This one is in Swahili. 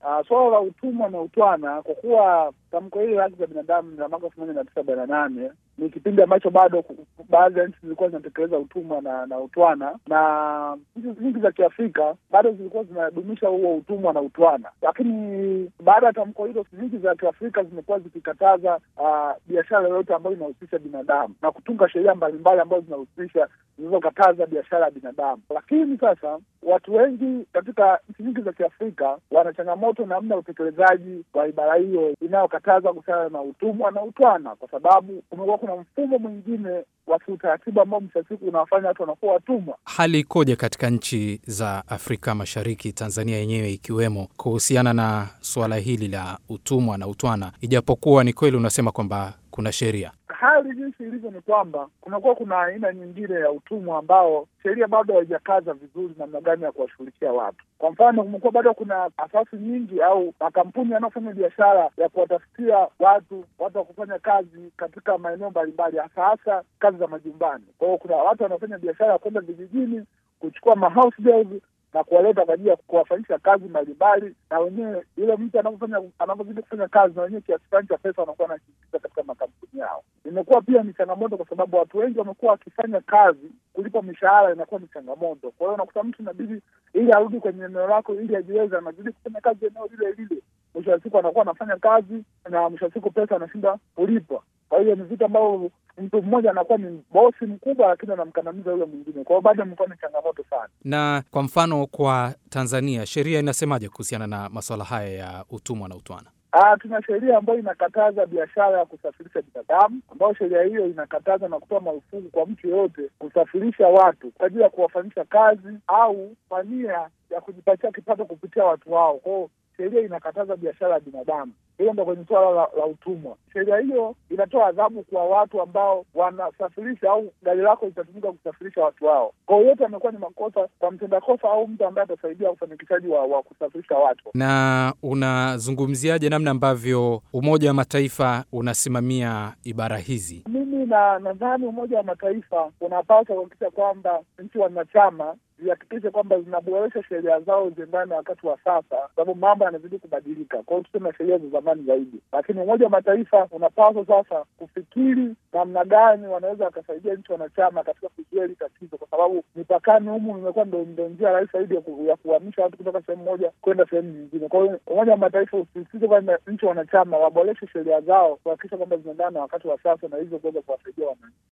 Uh, suala la utumwa na utwana, kwa kuwa tamko hili la haki za binadamu la mwaka elfu moja mia tisa arobaini na nane ni kipindi ambacho bado baadhi ya nchi zilikuwa zinatekeleza utumwa na na utwana, na nchi nyingi za Kiafrika bado zilikuwa zinadumisha huo utumwa na utwana. Lakini baada ya tamko hilo, nchi za Kiafrika zimekuwa zikikataza uh, biashara yoyote ambayo inahusisha binadamu na kutunga sheria mbalimbali ambazo zinahusisha zinazokataza biashara ya binadamu. Lakini sasa watu wengi katika nchi nyingi za Kiafrika wana changamoto namna ya utekelezaji wa ibara hiyo inayokataza kuhusiana na utumwa na utwana, kwa sababu kumekuwa kuna mfumo mwingine wa kiutaratibu ambao mwisho wa siku unawafanya watu wanakuwa watumwa. Hali ikoje katika nchi za Afrika Mashariki, Tanzania yenyewe ikiwemo, kuhusiana na suala hili la utumwa na utwana, ijapokuwa ni kweli unasema kwamba kuna sheria? Hali jinsi ilivyo ni kwamba kunakuwa kuna aina nyingine ya utumwa ambao sheria bado haijakaza vizuri namna gani ya kuwashughulikia watu. Kwa mfano, kumekuwa bado kuna asasi nyingi au makampuni yanayofanya biashara ya kuwatafutia watu watu wa kufanya kazi katika maeneo mbalimbali, hasa hasa kazi za majumbani. Kwa hiyo kuna watu wanaofanya biashara ya kwenda vijijini kuchukua mahouse girls na kuwaleta kwa ajili ya kuwafanyisha kazi mbalimbali, na wenyewe yule mtu anavyofanya anavyozidi kufanya kazi, na wenyewe kiasi fulani cha pesa wanakuwa wanakiingiza katika makampuni yao. Imekuwa pia ni changamoto, kwa sababu watu wengi wamekuwa wakifanya kazi, kulipa mishahara inakuwa ni changamoto. Kwa hiyo unakuta mtu inabidi ili arudi kwenye eneo lako ili ajiweze, anazidi kufanya kazi eneo lile lile, mwisho wa siku anakuwa anafanya kazi na mwisho wa siku pesa anashinda kulipwa. Kwa hiyo ni vitu ambavyo mtu mmoja anakuwa ni bosi mkubwa, lakini anamkandamiza yule mwingine. Kwa hiyo bado imekuwa ni changamoto sana. Na kwa mfano kwa Tanzania, sheria inasemaje kuhusiana na masuala haya ya utumwa na utwana? Ah, tuna sheria ambayo inakataza biashara ya kusafirisha binadamu, ambayo sheria hiyo inakataza na kutoa marufuku kwa mtu yeyote kusafirisha watu kwa ajili ya kuwafanyisha kazi au kwa nia ya kujipatia kipato kupitia watu wao. Kwa hiyo sheria inakataza biashara ya binadamu. Hiyo ndo kwenye suala la, la utumwa. Sheria hiyo inatoa adhabu kwa watu ambao wanasafirisha au gari lako litatumika kusafirisha watu wao. Kwa hiyo yote amekuwa ni makosa kwa mtenda kosa au mtu ambaye atasaidia ufanikishaji wa, wa kusafirisha watu. Na unazungumziaje namna ambavyo Umoja wa Mataifa unasimamia ibara hizi? Mimi na nadhani Umoja wa Mataifa unapaswa kuhakikisha kwamba nchi wanachama zihakikishe kwamba zinaboresha sheria zao ziendane na wakati wa sasa, sababu mambo yanazidi kubadilika. Kwa hiyo tuseme sheria za zamani zaidi, lakini Umoja wa Mataifa unapaswa sasa kufikiri namna gani wanaweza wakasaidia nchi wanachama katika kuzuia hili tatizo, kwa sababu mipakani humu imekuwa ndo ndo njia rahisi zaidi ya ku- ya kuhamisha watu kutoka sehemu moja kwenda sehemu nyingine. Kwa hiyo Umoja wa Mataifa usisitize kwamba nchi wanachama waboreshe sheria zao kuhakikisha kwamba zinaendana na wakati wa sasa na hivyo kuweza kuwasaidia wananchi.